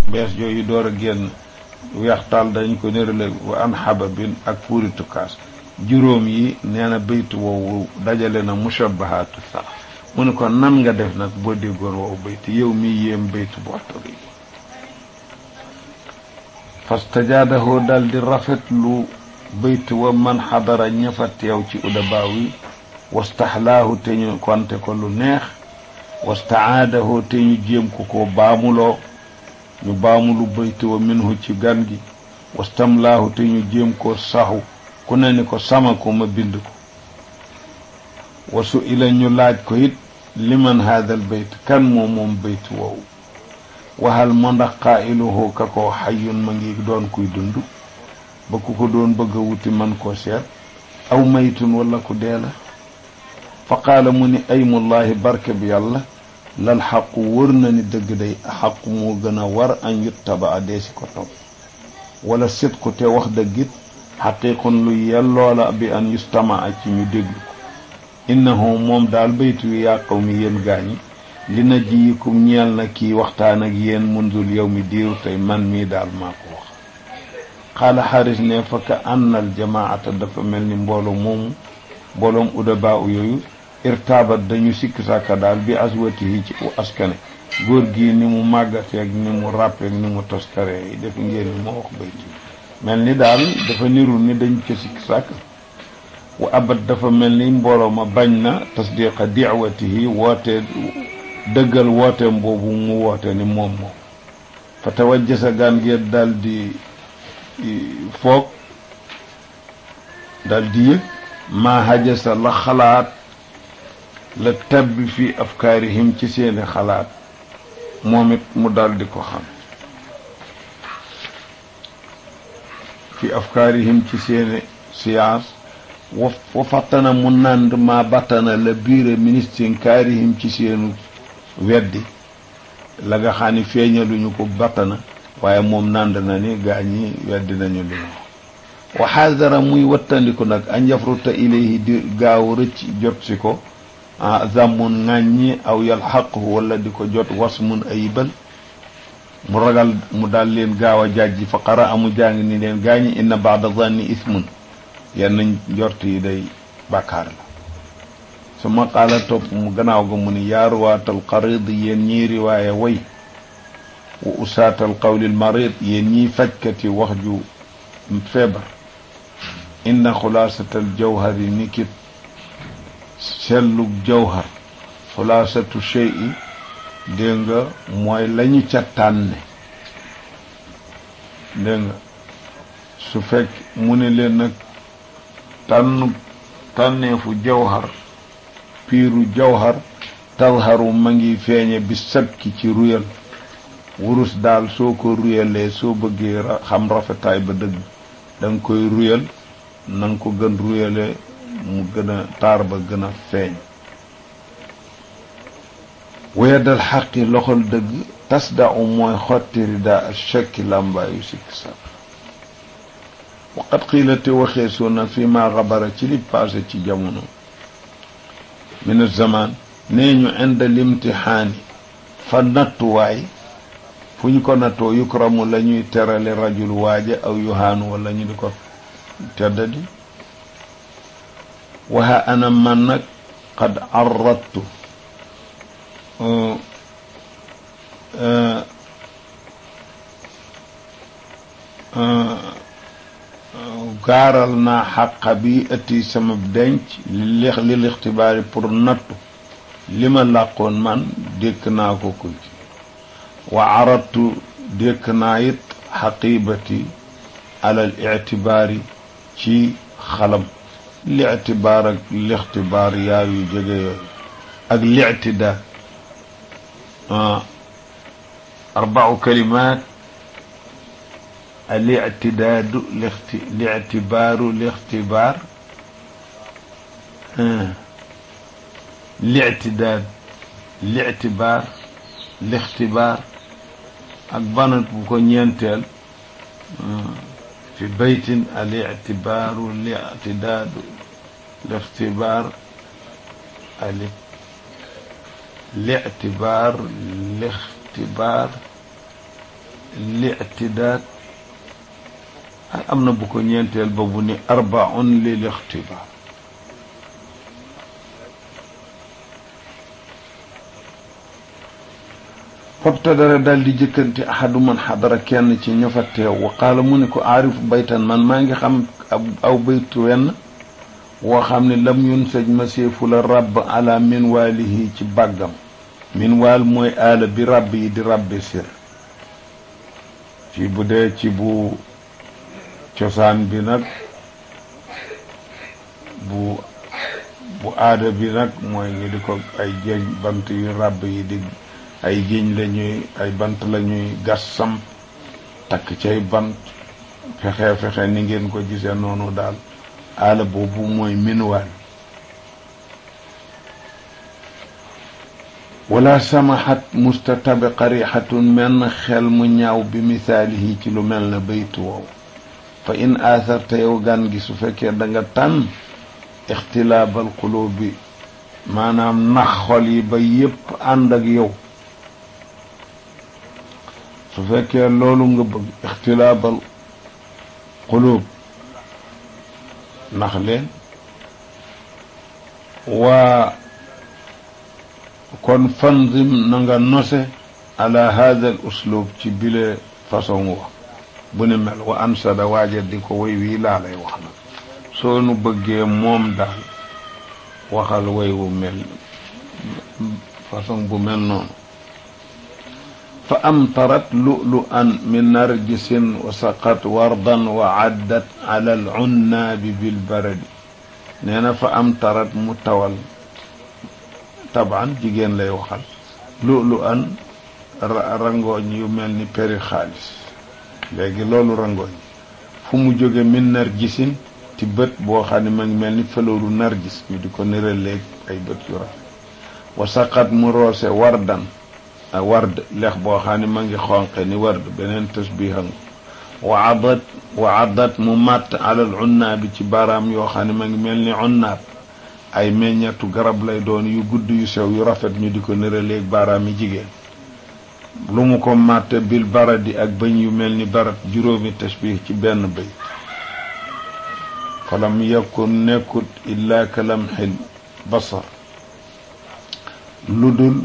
bees yooyu door a génn weextaal dañ ko nérale wa an xababin ak puuritu kaas juróom yi nee na baytu woowu dajale na mushabahaatu sax mu ne ko nan nga def nag boo déggoon woowu baytu yow mi yéem baytu bu waxtar yi fastajaadahoo dal di rafetlu baytu wa man xadara ñafa teew ci udabaaw yi wastaxlaahu te ñu konte ko lu neex wastacaadahu te ñu jéem ko ko baamuloo ñu baamulu baytu wa minhu ci gan gi wastamlaahu te ñu jéem ko saxu ku ne ni ko sama ko ma bind ko wasu ila ñu laaj ko it liman haadal bayt kan moo moom baytu woowu waxal ma ndax qaa'iluhu ka ko xayyun ma ngi doon kuy dund ba ku ko doon bëgg a wuti man koo seet aw maytun wala ku dee la fa qaala mu ni aymullahi barke bi yàlla lal xaqu wër na ni dëgg day xaqu moo gën a war an yuttaba a deesi ko topp wala sidqu te wax dëggit xaqiqun lu yelloola bi an yustama a ci ñu déglu ko innahu moom daal baytu wi yaa qawmi yéen gaañi li na jiyikum ñeel na kii waxtaan ak yéen munzul yow mi diiru tey man mii daal maa ko wax xaala xaaris ne fa ka annal jamaata dafa mel ni mbooloo moomu mbooloom udabaa u yooyu irtaabat dañu sikk sàkka daal bi aswatihi ci u askane góor gi ni mu màggateeg ni mu ràppeeg ni mu toskaree yi def ngeen ni moo wax baytu mel ni daal dafa nirul ni dañ ca sikk sàkk wa abat dafa mel ni mbooloo ma bañ na tasdiqa diwatihi woote dëggal wooteem boobu mu woote ni moom moom fa tawajjasa gaan gi daal di foog daal di yëg maa hajasa la xalaat la tabbi fi afkaarihim ci seeni xalaat moom it mu daal di ko xam fi afkaarihim ci seeni siyaas wa fattana mu nànd maa battana la biire ministre kaarihim ci seenu weddi la nga xam ni feeñaluñu ko battana waaye moom nànd na ni gaa ñi weddi nañu li ñu wa xaadara muy wattandiku nag an yafruta ilayhi di gaaw rëcc jot si ko ah zammun ŋàññi aw yalxaqhu wala di ko jot wasmun ayibal mu ragal mu daal leen gaaw a jàjji fa qara amu jàng ni leen gaañi inna baada zanni ismun yenn njort yi day bàkkaar la su ma qaala topp mu gannaaw ga mu ni yaa ruwaatal qarid yéen ñii riwaaya way wa usaatal qawlil marid yéen ñiy fajkati wax ju feebar inna xulaasatal jawhari ni kit sellug jawhar xulaasatu shey i dégg nga mooy lañu ca tànne dégg nga su fekk mu ne leen nag tànn tànneefu jawhar piiru jawhar tazharu ma ngi feeñe bi sabki ci ruyal wurus daal soo ko ruyalee soo bëggee xam rafetaay ba dëgg da nga koy ruyal na nga ko gën ruyale mu gën a taar ba gën a feeñ weyadal xaqi loxol dëgg tasda u mooy xotti rida ak shakki làmbaayu sikk sàkk waqat xiilate waxee soo na fi ma xabara ci li passé ci jamono min zaman nee ñu inda limtixaani fa nattuwaay fu ñu ko nattoo yukramu la ñuy terale rajul waaja aw yuhaanu wala ñu di ko teddadi waxa ana man nag qad arrattu gaaral naa xaqa bi ëtti sama denc li lil ixtibaari pour nattu li ma làqoon man dékk naa ko ko ci wa arattu dékk naa it xaqibati alal ictibaari ci xalam lictibaar ak lixtibaar yaa yu jege yooyu ak lictidaad arbau kalimaat alictidaadu lixti lictibaaru lixtibaar lictidaad lictibaar lixtibaar ak banat bu ko ñeenteel fi baytin alictibaaru lictidaadu lixtibaar ali lictibaar lixtibaar li'tidaad am na bu ko ñeenteel ba bu ni arbaun lil ixtibaar fabtadara daal di jëkkanti ahadu man xadara kenn ci ña fa teew wa qaala mu ni ko aarifu baytan man maa ngi xam aw baytu wenn woo xam ne lam yun sëj ma seefu la rabb ala min waalihi ci bàggam min waal mooy aala bi rabb yi di rabbi sir ci bu dee ci bu cosaan bi nag bu bu aada bi nag mooy ngi di ko ay jéñ bant yu rabb yi di ay géñ la ñuy ay bant la ñuy gas samp takk cay bant fexe fexe ni ngeen ko gisee noonu daal aala boobu mooy minwaal wala samaxat mustatabi qarixatun menn xel mu ñaaw bi misaalihi ci lu mel na baytu woow fa in aatharta yow gan gi su fekkee da nga tànn ixtilaabal xulóob bi maanaam nax xol yi ba yépp ànd ak yow su fekkee loolu nga bëgg ixtilaabal xulóob nax leen waa kon fanzim na nga nose ala hada al uslub ci bile façon wax bu ni mel wa ansada waaja di ko way wii laa lay wax nag soo nu bëggee moom daal waxal way wu mel façon bu mel noonu fa amtarat lu'lu'an min narjisin wa saqat wardan wa addat ala al unnaabi bil baradi nee na fa amtarat mu tawal taban jigéen lay waxal lu'lu'an rangooñ yu mel ni peri xaalis léegi loolu rangooñ fu mu jóge min narjisin ci bët boo xam ne ma ngi mel ni fleuru nargis ñu di ko niraleeg ay bët yu rafet wa saqat mu roose wardan a ward lex boo xam ne ma ngi xonqe ni ward beneen tasbihan wa adat wa adat mu màtt alal unnaa bi ci baaraam yoo xam ne ma ngi mel ni unnaab ay meññetu garab lay doon yu gudd yu sew yu rafet ñu di ko niraleeg baaraam yi jigéen lu mu ko màtte bil baradi ak bëñ yu mel ni barat juróomi tasbih ci benn bëy falam yakun nekkut illa ka lamxil basar lu dul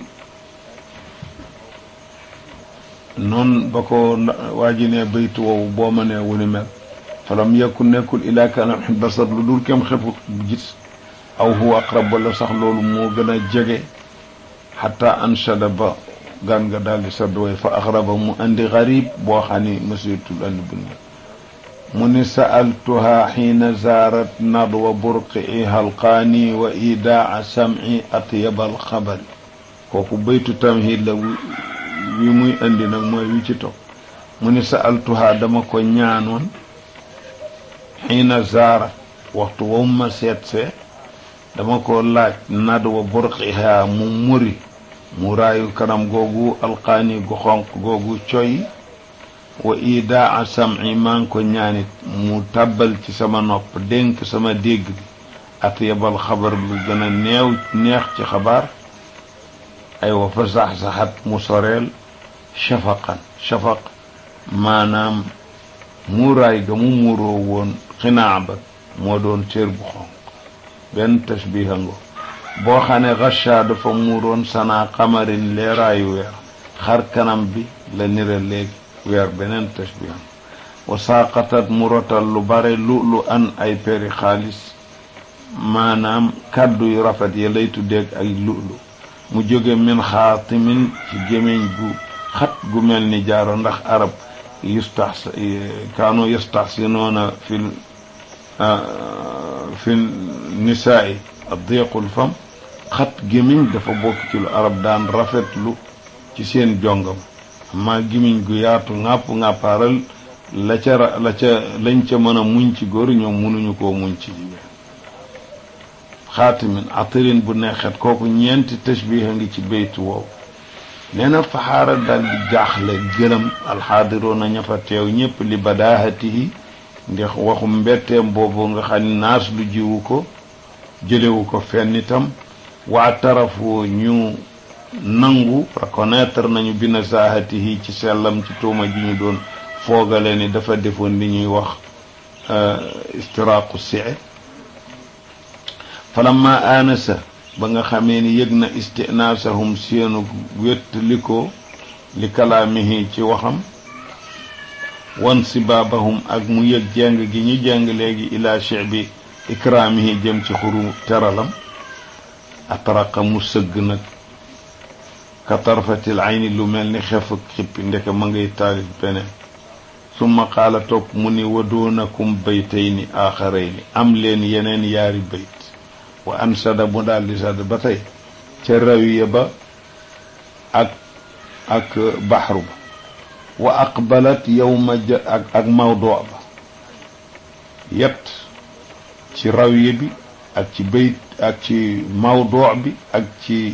noonu ba ko waa ji ne baytu woowu boo ma nee wu ni mel falam yakun nekkul illa ka lamxil basar lu dul kem xefu gis aw huwa aqrab wala sax loolu moo gën a jege xata anshada ba gan nga daal di sadd way fa axraba mu andi garib boo xam ni masitul andi bu mu ni sa'altuha xiina zaarat nadwa burqi halqaani wa idaa sam'i atyabal xabari kooku baytu tamhid la wi muy indi nag mooy wi ci topp mu ni sa'altuha dama ko ñaanoon xiina zaarat waxtu wa ma seet see dama ko laaj nadwa burqiha mu muri mu raayu kanam googu alqaani gu xonq googu coy wa idaa sam'i maa ngi ko ñaanit mu tàbbal ci sama nopp dénk sama dégg bi at yabal xabar lu gën a neew neex ci xabaar ay wa fa sax-saxat mu soreel shafaqan shafaq maanaam muuraay ga mu muuroo woon xinaa ba moo doon cër bu xonq benn tashbiha ngo boo xam ne xacha dafa muuroon sanaa xamarin leeraayu weer xar kanam bi la nira léegi weer beneen tashbihan wa saaqatat mu rotal lu bare lu lu an ay peri xaalis maanaam kàddu yu rafet ya lay tuddeeg ay lu lu mu jóge min xaatimin ci gémmiñ gu xat gu mel ni jaaro ndax arab yustax kaanu yastaxsinoona fil fi nisaai addiqul fam xat gémmiñ dafa bokk ci lu arab daan rafetlu ci seen jongam amma gémmiñ gu yaatu ŋàpp ŋàppaaral la ca la ca lañ ca mën a muñ ci góor ñoom mënuñu koo muñ ci jigéen xaatimin atirin bu neexet kooku ñeenti tashbiha ngi ci baytu woowu nee na faxaara dal di jaaxle gëlëm alxaadiroona ña fa teew ñépp li badaahatihi ndax waxu mbetteem boobu nga xam ne naas lu jiwu ko jëlewu ko fenn itam waa tarafu ñu nangu reconnaître nañu bi nasaahatihi ci sellam ci tuuma ji ñu doon foogale ni dafa defoon li ñuy wax istiraaqu see falamma aanasa ba nga xamee ni yëg na istinaasahum seenu wéttali ko li kalaamihi ci waxam wan sibaabahum ak mu yëg jeng gi ñu jeng léegi ila chebi ikraamihi jëm ci xuru teralam atraqa mu sëgg nag ka tarfatil ayni lu mel ni xef ak xippi ndeke ma ngay taalif beneen summa qaala topp mu ni wa doonakum baytayni aaxarayni am leen yeneen yaari bayt wa ansada mu daal di sadd ba tey ca rawiya ba ak ak baxru ba wa aqbalat yowma ja ak ak mawdoo ba yet ci rawiya bi ak ci bayt ak ci mawdoo bi ak ci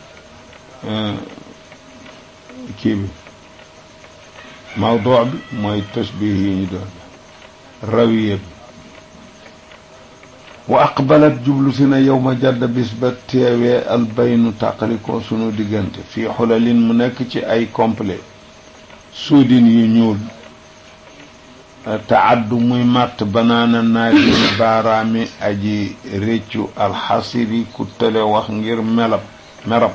kii bi mawdoo bi mooy tasbih yi ñu doon rawiya bi wa aqbalat jublu si na yow ma jadd bis ba teewee albaynu tàqalikoo sunu diggante fii xulalin mu nekk ci ay complet suudin yu ñuul taaddu muy màtt banaana naadini baaraami aji réccu alxasiri ku tële wax ngir melab merab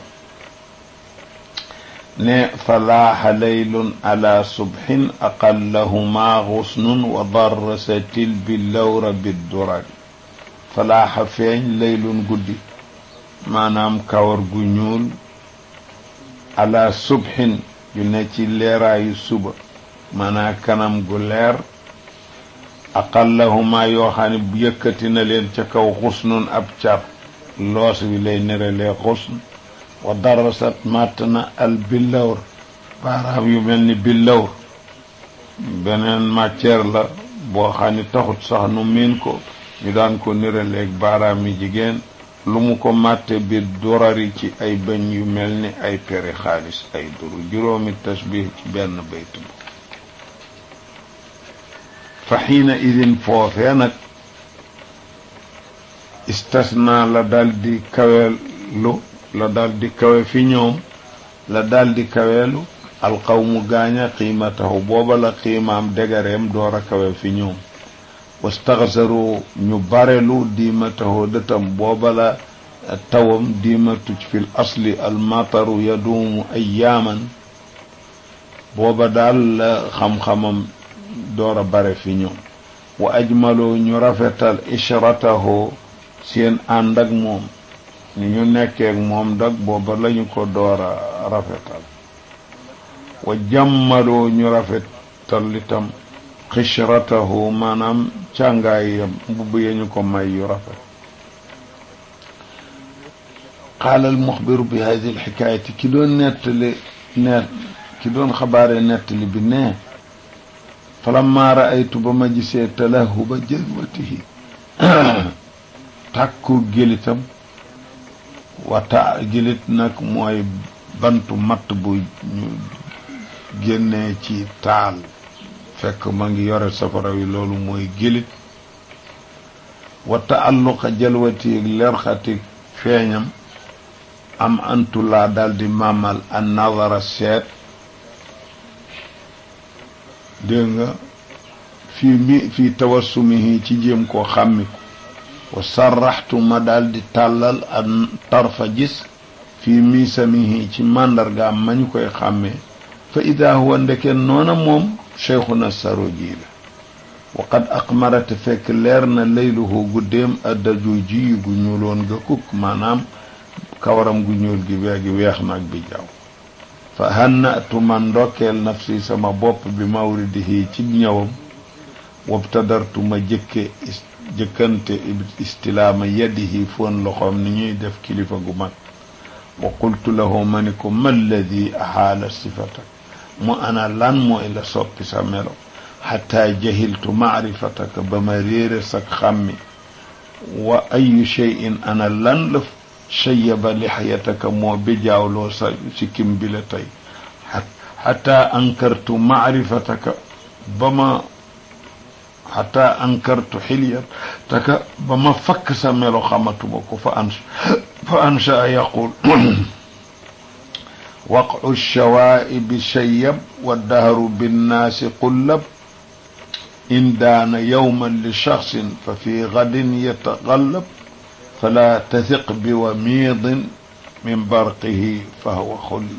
ne falaaxa laylun ala subhin aqallahuma xusnun wa darrasatil bi lawra biddurari falaaxa feeñ laylun guddi maanaam kawar gu ñuul ala subhin yu ne ci leeraayu suba maanaam kanam gu leer aqallahuma yoo xam ne yëkkati na leen ca kaw xusnun ab car loos wi lay nerelee xusn wa darasat màtt na al billawr baaraam yu mel ni billawr beneen matière la boo xam ne taxut sax nu miin ko ñu daan ko niraleeg baaraam yi jigéen lu mu ko màtte bi durari ci ay bëñ yu mel ni ay peri xaalis ay duru juróomi tasbih ci benn bayt bu fa xiina idin foofee nag istasna la daldi kaweelu la daldi kawe fi ñoom la daldi kaweelu alqawmu gaaña qiimatahu booba la qiimaam degareem door a kawe fi ñoom wastaxsaru ñu barelu diimatahu dëtam booba la tawam diimatu fil asli almataru yaduumu ayaaman booba daal la xam-xamam door a bare fi ñoom wa ajmalu ñu rafetal ishratahu seen ànd ak moom ni ñu nekkeek moom dag booba lañu ko door a rafetal wa jammalu ñu rafetal itam xishratahu maanaam càngaayam mbubb yañu ko may yu rafet qaala almuxbiru bi hadi alxikaayati ki doon nettali net ki doon xabaare nettali bi ne falamma raaytu ba ma gisee talahuba jalwatihi tàkku gélitam wata gélit nag mooy bantu matt bu ñu génnee ci taal fekk ma ngi yore safara wi loolu mooy gélit wa taalluqa jalwati lerxati feeñam am antu laa daldi màmmal an nadara seet dégg nga fii mi fii tawassumihi ci jéem koo xàmmiku wa sarraxtu ma daldi tàllal an tarfa gis fii miisamihi ci màndargaam ma ñu koy xàmmee fa ida huwa ndeke noona moom cheikhuna saroji la wa qad aqmarate fekk leer na layluhu guddeem addaju ji gu ñuuloon ga kukk maanaam kawaram gu ñuul gi weegi weex nag bi jaaw fa hannatu man ndokkeel nafsi sama bopp bi mawridihi ci ñëwam wabtadartu ma jëkke jëkkante istilaama yadihi foon loxoom ni ñuy def kilifa gu mag wa qultu lahu ma ni ko ma alladi ahaala sifatak mu ana lan mooy la soppi sa melo xataa jahiltu maarifataka ba ma réere sak xàmmi wa ayu cheyin ana lan la chayaba lixyataka moo bijaawloo sa sikkim bi la tey xataa ankartu maarifataka ba ma xataa ankartu xilyataka ba ma fakk sa melo xamatuma ko fa ans fa ansha yaqul waqcu shawaa'ibi shayyab wa dahru binnaasi qullab in daana yowman li shaxsin fa fi gadin yataqallab fala tasiq bi wamiidin min barqihi fa huwa xulli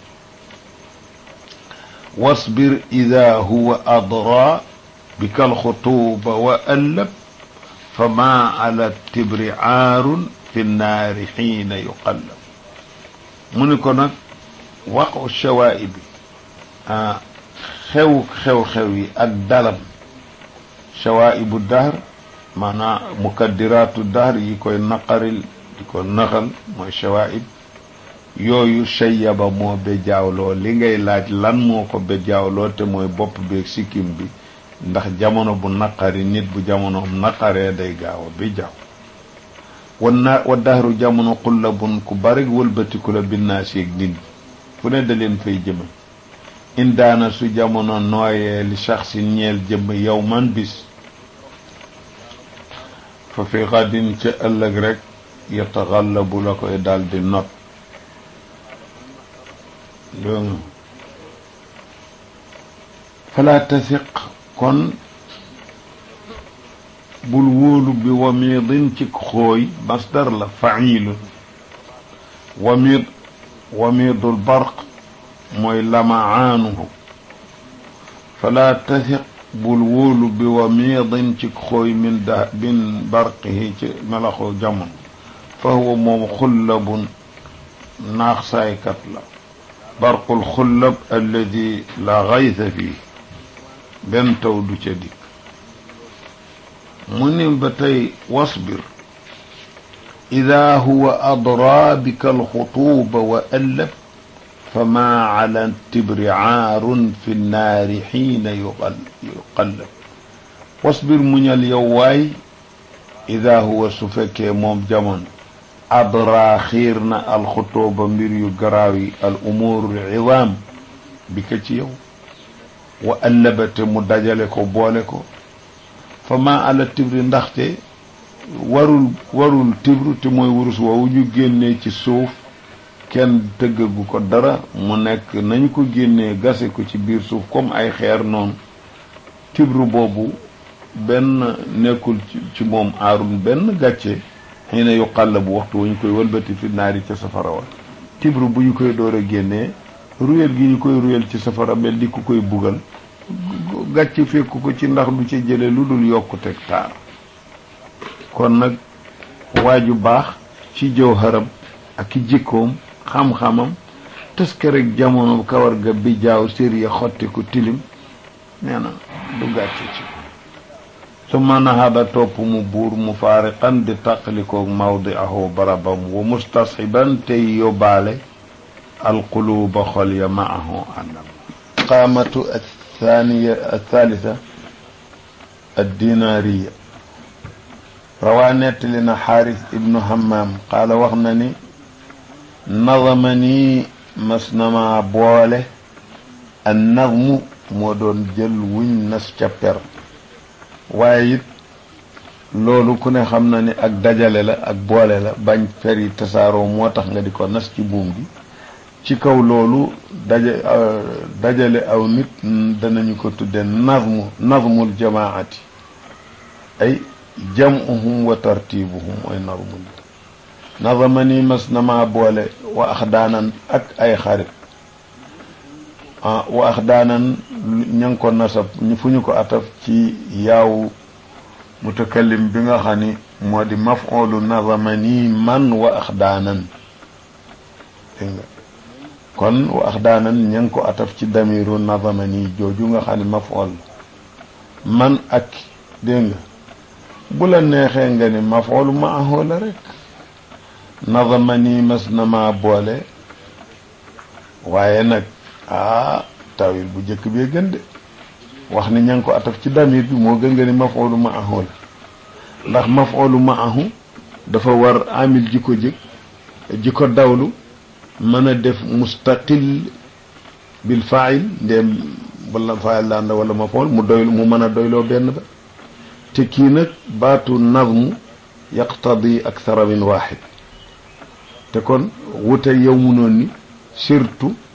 wasbir ida huwa adra bika alxutuuba wa allab fa ma ala tibri aarun fi nnaari xiina yuqallab mu ni ko nag waqu shawaa'ibi xew xew-xew yi ak dalam shawaa'ibu dahr maanaam mukaddiraatu dahr yi koy naqaril di ko naxal mooy shawaa'ib yooyu shayyaba moo bejaawloo li ngay laaj lan moo ko bejaawloo te mooy bopp beeg sikkim bi ndax jamono bu naqari nit bu jamonoom naqaree day gaaw a bejaaw wan na wa dahru jamono xullabun ku bari wëlbatiku la binnaas yeeg nit fu ne da leen fay jëme indaana su jamono nooyee li shaxsin ñeel jëmm yow man bis fa fi xadin ca ëllëg rek yataxallabu la koy daal di not dégg fala tasiq kon bul wóolu bi wamiidin ci xooy masdar la failun wamiid wamiidul barq mooy lamaanuhu fala tasiq bul wóolu bi wamiidin ci xooy min da min barqihi ci melaxu jamono fa huwa moom xullabun naax saaykat la barqul xullab alladi la gaysa fii benn taw du ca dikk mu ni ba tey wasbir ida huwa adraa bika alxutuuba wa allab fa maa ala tibri aarun fi nnaari xiina yuqallab wasbir muñal yow waay ida huwa su fekkee moom jamono adraa xiir na alxutuuba mbir yu garaaw yi al umuur idaam bi ka ci yow wa allabate mu dajale ko boole ko fa maa ala tibri ndaxte warul warul tibru te mooy wurus woowu ñu génnee ci suuf kenn tëggagu ko dara mu nekk nañu ko génnee gase ko ci biir suuf comme ay xeer noonu tibru boobu benn nekkul ci moom aarun benn gàcce xëy na yu xàll bu waxtu wu ñu koy wëlbati fi naari ca safara wa tibru bu ñu koy door a génnee ruyel gi ñu koy ruyel ci safara mel di ku koy bugal gàcce fekku ko ci ndax du ci jële lu dul yokkuteg taar kon nag waaju baax ci jëw xaram ak i jikkoom xam-xamam tëskarek jamono kawar ga bi jaaw sér ya xotti ku tilim nee na du gàcce ci su mën a hada topp mu buur mu faariqan di taqalikoog mawdi ahu barabam wa mustasxiban tey yóbbaale alquluuba xol ya maahu àndam qaamatu athaniya athalitha addinaariya rawaa nettali na xaaris ibnu hammam qaala wax na ni nadama nii mas nama boole an nadmu moo doon jël wuñ nas ca per waaye it loolu ku ne xam na ni ak dajale la ak boole la bañ fer yi tasaaroo moo tax nga di ko nas ci buum gi ci kaw loolu daja dajale aw nit danañu ko tudde nazmu nazmul jamaati ay jamuhum wa tartibuhum mooy nazmul nazama ni mas na maa boole wa ax daanan ak ay xarit ah wa ax daanan ña ngi ko nasab fu ñu ko ataf ci yaaw mutakallim bi nga xam ni moo di maf'ulu nazama ni man wa ax daanan dégg nga kon wa ax daanan ña ngi ko ataf ci damiru nazama ni jooju nga xam ne maf'ul man ak dégg nga bu la neexee nga ni maf'ul ma'ahu la rek nazama ni mas na maa boole waaye nag ah tawil bu njëkk bee gën de wax ni ña ngi ko ataf ci damir bi moo gën nga ni maf'ulu ma'ahu la ndax maf'ulu ma'ahu dafa war amil ji ko jëkk ji ko dawlu mën a def mustaqil bil fa'il ndéem wala fa'il daan la wala maf'ul mu doy mu mën a doyloo benn ba te kii nag baatu nazmu yaqtadi akthara min wahid te kon wute yow mu noon ni surtout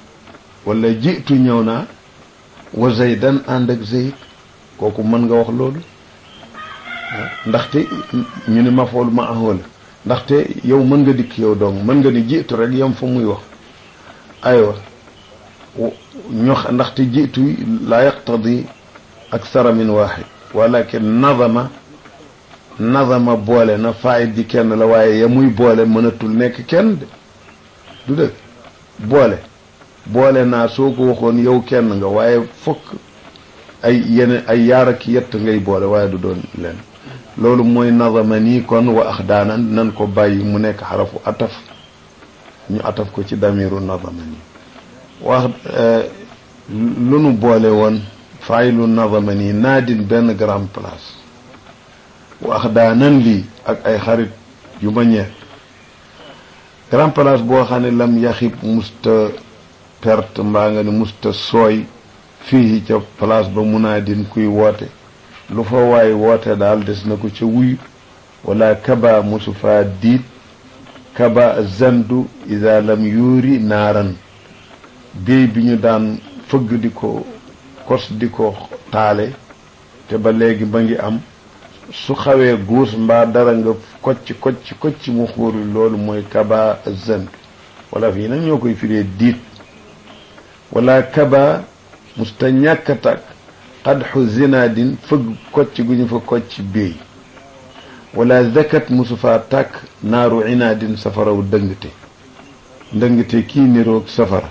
wala jiitu ñëw naa wa zaydan ànd ak zayd kooku mën nga wax loolu ndaxte ñu ne mafool ma ahola ndaxte yow mën nga dikk yow dong mën nga ni jiitu rek yam fa muy wax aywa ñox ndaxte jiitu laa yaqtadi aksara min waaxid walakin nadama nadama boole na faayit ji kenn la waaye ya muy boole mënatul nekk kenn de du dëgg boole boole naa soo ko waxoon yow kenn nga waaye fokk ay yeneen ay yaar ak yett ngay boole waaye du doon leen loolu mooy nadama nii kon wa ax daanan nan ko bàyyi mu nekk xarafu ataf ñu ataf ko ci damiru nadama nii wax lu nu boole woon faylu nadama nii naadin benn grand place wax daanan lii ak ay xarit yu ma ñeer grand place boo xam ne lam yaxib musta perte mbaa nga ne musta sooy fii ca place ba munaadin kuy woote lu fa waay woote daal des na ko ca wuyu wala kaba mosu faa diit kaba zandu ida lam yuuri naaran béy bi ñu daan fëgg di ko kos di ko taale te ba léegi ba ngi am su xawee guus mbaa dara nga kocc kocc kocc mu xuuri loolu mooy kaba zandu wala fii nag ñoo koy firee diit wala kaba musta ñàkk a tàkk xadxu zinaadin fëgg kocc gu ñu fa kocc béy wala zakat musu faa tàkk naaru inaadin safaraw dëngte ndëngte kii niroog safara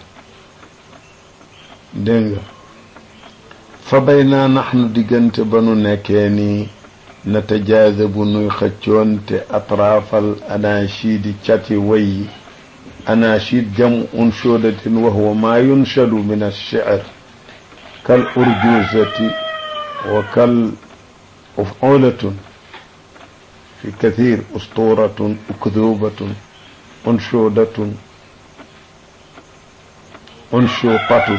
dégg nga fa bay naa naxnu diggante ba nu nekkee nii natajaazabu nuy xëccoonte atraafal anachidi cati way yi anachid jam unshudatin wa huwa maa yunshadu min alshicr kal urjuzati wa kal ufulatun fi kathir usturatun ukdubatun unshudatun unshutatun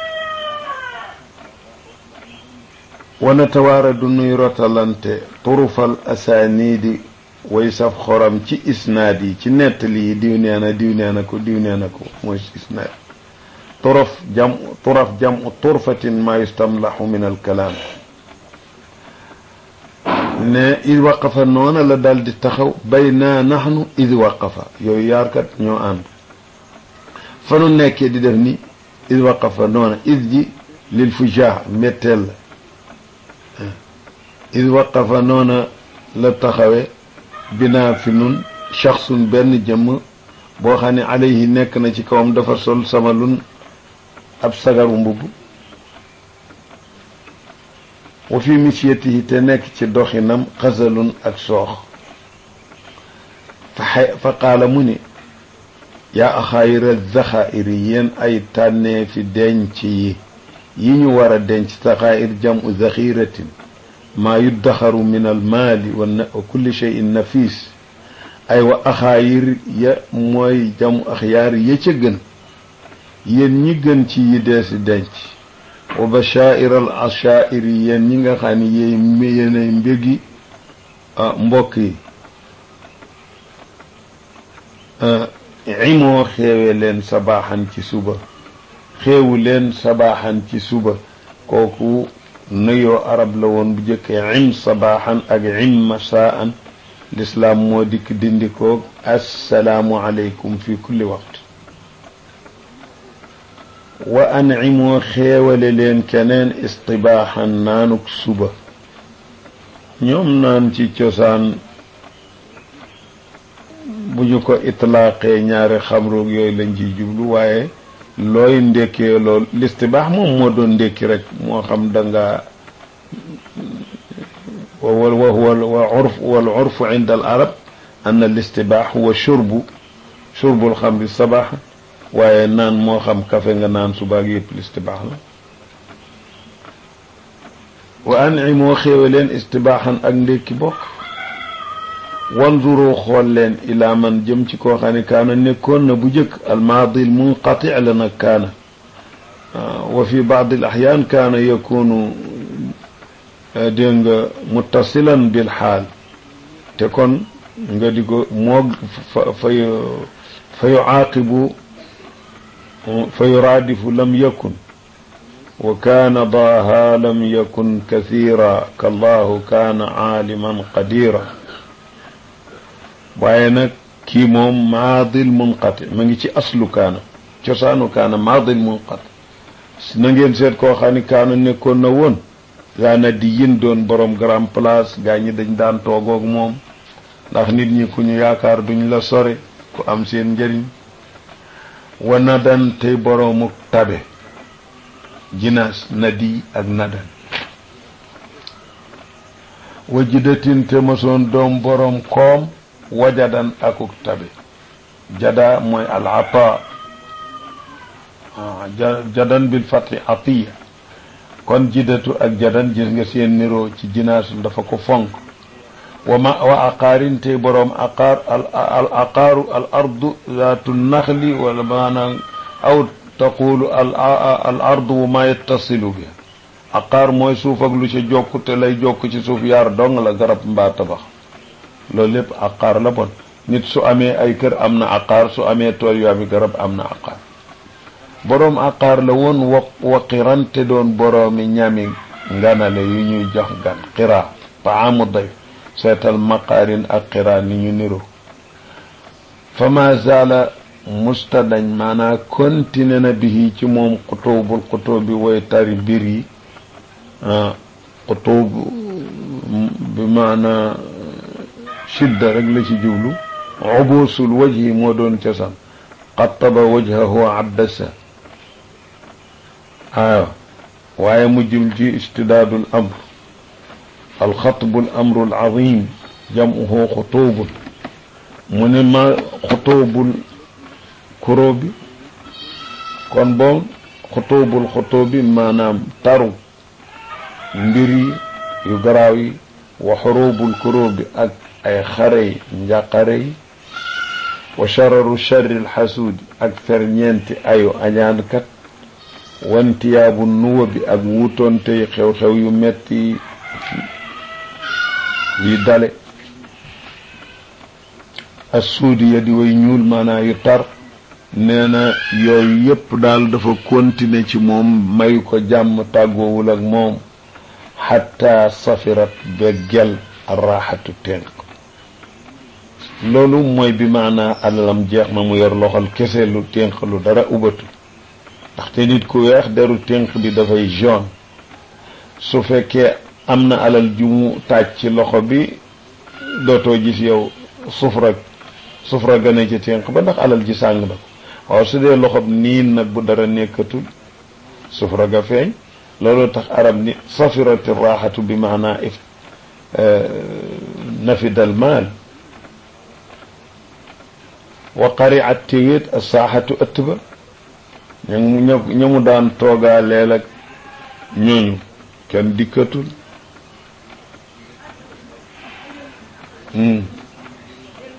wa natawaaradu nuy rotalante turufal asaaniidi way saf xoram ci isnaad yi ci nettali yi diw nee na diw nee na ko diw nee na ko mooy isnaad turaf jam turaf jam turfatin ma yustamlahu min alkalaam ne id waqafa noona la dal di taxaw bayna naxnu id waqafa yooyu yaarkat ñoo ànd fa nu nekkee di def ni id waqafa noona id ji lil fujaa metteel la id waqafa noona la taxawe binaa fi nun shaxsun benn jëmm boo xam ne alayhi nekk na ci kawam dafa sol sama lun ab sagaru mbubb wa fi misyatihi te nekk ci doxinam xasalun ak soox fa fa qaala mu ni yaa axaayira zaxaa'iri yéen ay tànnee fi denc yi yi ñu war a denc saxaa'ir jamu zaxiratin maa yuddaxaru min almaali wa kulli cheyin nafis ay wa axaayir ya mooy jamu axyaar ya ca gën yéen ñi gën ci yi deesi denc wa bashaa'ir al ashaa'ir yéen ñi nga xam ne yéy yéenay mbégi mbokk yi imoo xeewe leen sabaaxan ci suba xeewu leen sabaaxan ci suba kooku nuyoo arab la woon bu jëkkee im sabaaxan ak im masaan lislaam moo dikk dindikoog assalaamu aleykum fi kulli waqt wa ancimoo xeewale leen keneen istibaaxan naanuk suba ñoom naan ci cosaan bu ñu ko itlaaqee ñaari xamroog yooyu lañ ciy jublu waaye looy ndékkee lool listibaax moom moo doon ndékki rek moo xam da nga wa wa wa urf wal urfu inda al arab an al istibaax huwa shurbu shurbul xamri sabaax waaye naan moo xam kafe nga naan subaag yëpp listibaax la wa anci moo xéewe leen istibaaxan ak ndékki bokk wanzuru xool leen ilaa man jëm ci koo xam ne kaana nekkoon na bu jëkk almaadi munqati la nag kaana wa fi baad al axyaan kaana yakunu dégg nga muttasilan bil xaal te kon nga di ko moog fa fa fa yucaaqibu fa yuraadifu lam yakun wa kaana daaha lam yakun kathira kallahu kaana aaliman qadira waaye nag kii moom maadil munqati ma ngi ci aslu kaana cosaanu kaana maadil munqati na ngeen seet koo xam ni kaana nekkoon na woon yaa na di yin doon borom grand place gaa ñi dañ daan toogoog moom ndax nit ñi ku ñu yaakaar duñ la sore ku am seen njëriñ wa nadan tey boroomu tabe jinaas nadi ak nadan wa jidatin te mosoon doom boroom koom wajadan akuk tabe jada mooy al ata jadan bil fati atiya kon jidatu ak jadan gis nga seen niroo ci jinaasu dafa ko fonk wa ma wa aqaarin tey boroom aqaar al aqaaru al ardu zaatu naxli wala maanaam aw taqulu al al ardu wa ma yattasilu bi aqaar mooy suuf ak lu ci jokk te lay jokk ci suuf yaar dong la garab mbaa tabax loolu lépp aqaar la bon nit su amee ay kër am na aqaar su amee tool yu ami garab am na aqaar boroom aqaar la woon wa waqiran te doon boroomi ñami nganale yu ñuy jox gan qiraa taamu day seetal maqaarin ak qiraa ni ñu niro fa ma zaala mustadañ maanaa continué na bihi ci moom xutubul xutub bi woy tari mbir yi xutub bi maanaa shidda rek la ci jublu ubusul wajhi moo doon cosaan qattaba wajhahu addasa waaw waaye mu jëm ci istidaadul amr alxatbul amrul azim jamuhu xutubul mu ne ma xutubul kuró bi kon boom xutubul xutub bi maanaam taru mbir yi yu garaaw yi wa xurubul kuró bi ak ay xarey njàqare yi wa shararu sharri alxasuudi ak ferñeenti ayu añaankat wantiyaabu nuwa bi ak wutoonte xew-xew yu metti yi dale assuudi ya di way ñuul maanaa yu tar nee na yooyu yépp daal dafa continuer ci moom may ko jàmm tàggoowul ak moom xatta safirat ba gel arraxatu tenq loolu mooy bi maanaa alalam jeex na mu yor loxol kese lu tenq lu dara ubatu ndaxte nit ku weex deru tenq bi dafay jaune su fekkee am na alal ju mu taaj ci loxo bi dootoo gis yow sufra sufra gane ci tenq ba ndax alal ji sàng na ko waaw su dee loxob niin nag bu dara nekkatul sufra ga feeñ loolu tax arab ni safirati raaxatu bi maanaa if nafidal maal wa qariat téwéet a saaxatu ëtt ba ña ña mu daan toogaa leel ak ñooñu kenn dikkatul